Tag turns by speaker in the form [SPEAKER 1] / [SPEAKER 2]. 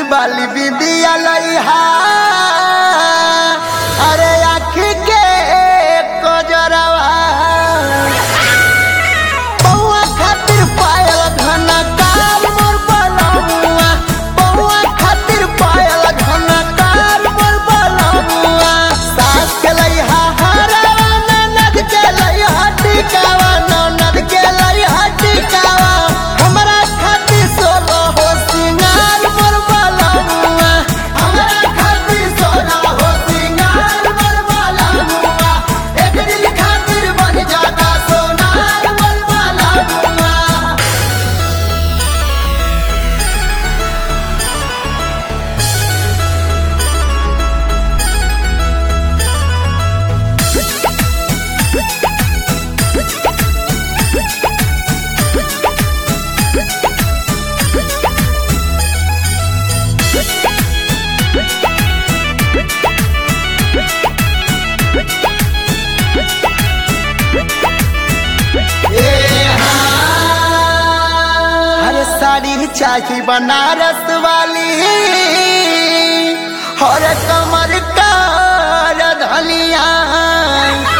[SPEAKER 1] बाली बिंदिया लइहा अरे आँख के कजरवा बउआ खातिर पायल घन काल मोर बलमुआ बउआ खातिर पायल घन काल मोर बलमुआ सास के लइहा हरवा ननद के लइहा टिकावा ननद के लइहा टिकावा हमरा खातिर सोलो हो सिंगार मोर बलमुआ हमरा खातिर सोलो हो सिंगार मोर बलमुआ एक दिल खातिर बन जाता सोनार मोर बलमुआ हर साड़ी चाही बनारस वाली हर कमर का धलिया